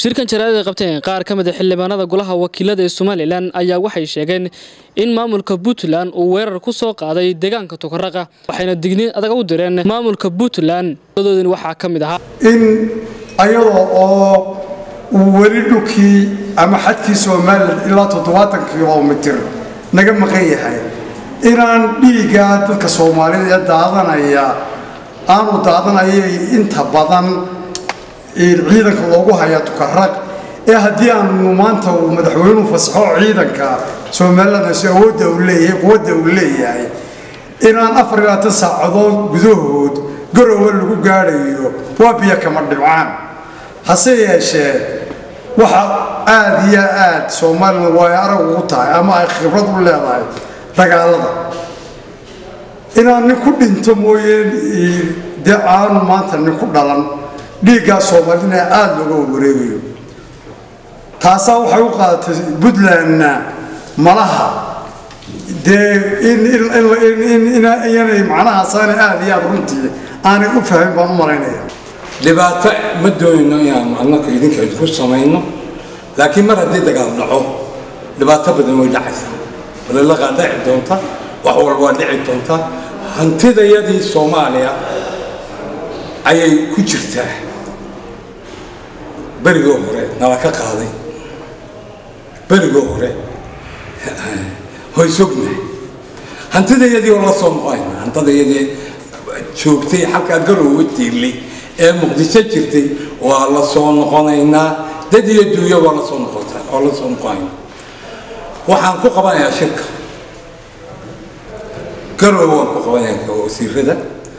shirkan jaraa'id ay qabteen qaar ka mid a xildhibaanada golaha wakiilada ee somalilan ayaa waxay sheegeen in maamulka puntland uu weerar ku soo qaaday deegaanka tukaraqa waxayna digniin adag u direen maamulka puntland doodin waxaa ka mid ahaa in ayadoo oo uu weli dhulkii ama xadkii somalilan ilaa toddobaatan kilomitir naga maqan yahay inaan dhiiggaa dadka soomaalida ee daadanaya aanu daadanayay inta badan ciidanka loogu hayaa tukaraq ee haddii aanu maanta uu madaxweynuhu fasaxo ciidanka somalilanasi awoodda uu leeyahay quwadda uu leeyahay inaan afar iyo labaatan saacadood gudahood garowe lagu gaadhayo waa biyo kama dhibcaan hase yeeshee waxa aada iyo aad somalilan way arag ugu tahay ama ay khibrad u leedahay dagaalada inaan nin ku dhinto mooye dee aanu maanta nin ku dhalan dhiiggaa soomaalina aada looga warwareegayo taasaa waxay u qaadatay puntlandna malaha dee inyanay macnahaasaana aada iyo aada runtii aanay u fahmin baan u malaynaya dhibaato ma doonayno inaanu annaka idinka idinku samayno laakiin mar haddii dagaal dhaco dhibaato badan way dhacaysaa walalaaqaa dhici doonta wax walba waa dhici doonta hantidayadii soomaaliya ayay ku jirtaa berigoo hore nala ka qaaday berigoo hore hoysogna hantidayadii oo la soo noqonayna hantidayadii joogtay halkaa garowga tiirlay ee muqdisho jirtay waa la soo noqonaynaa dad iyo duuyo waa lasoo noqota waa la soo noqonaynaa waxaan ku qabanayaa shirka garowe waan ku qabanayaa wasiirada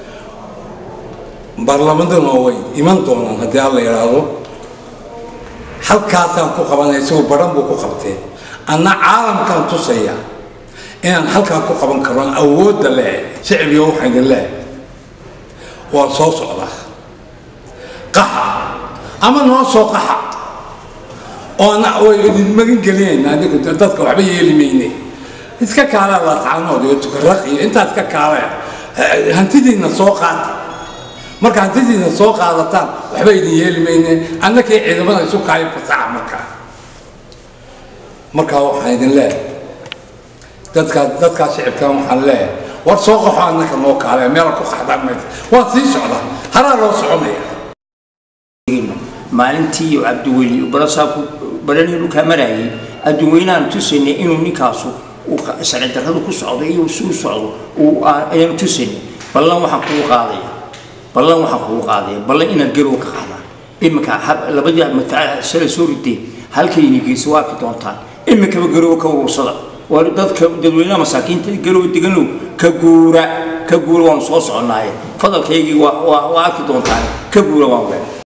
baarlamaduna way iman doonaan haddii alla yidhaahdo halkaasaan ku qabanaya isagoo baran buu ku qabteen anna caalamkaan tusaya inaan halkaa ku qaban karo awoodda leh shicbiga waxayna leh waan soo socdaa qaxa ama noo soo qaxa oo way idin magan gelinayna adigu dadka waxba yeeli mayne iska kaalaa laatacanood iyo tukaraq iyo intaad ka kaalee hantidiinna soo qaata marka hantidiina soo qaadataan waxba idin yeeli mayne annakii ciidamada isu kaayo fasaxa markaa markaa waxaan idin leeyahay dadkaa dadkaa shicibkan waxaan leeyahay war soo qaxo annaka noo kaale meela ku qaxdaan maysa waa sii socdaa haraa loo soconaya maalintii cabdiweli barasaabku baranii dhulkaa marayay adduunweynaanu tusaynay inuu ninkaasu sharci darradu ku socdo iyo si u socdo ayaanu tusaynay ballan waxaan kugu qaadaya ballan waxaan kugu qaadaya ballan inaad garow ka qaadaan iminka labadii madfaca shalay soo rideen halkayni geysa waa arki doontaan iminkaba garow ka urursada waa dadka dadweynaha masaakiinta garow deganow ka guura ka guura waanu soo soconaaye fadalkaygii waa arki doontaan ka guura waan ween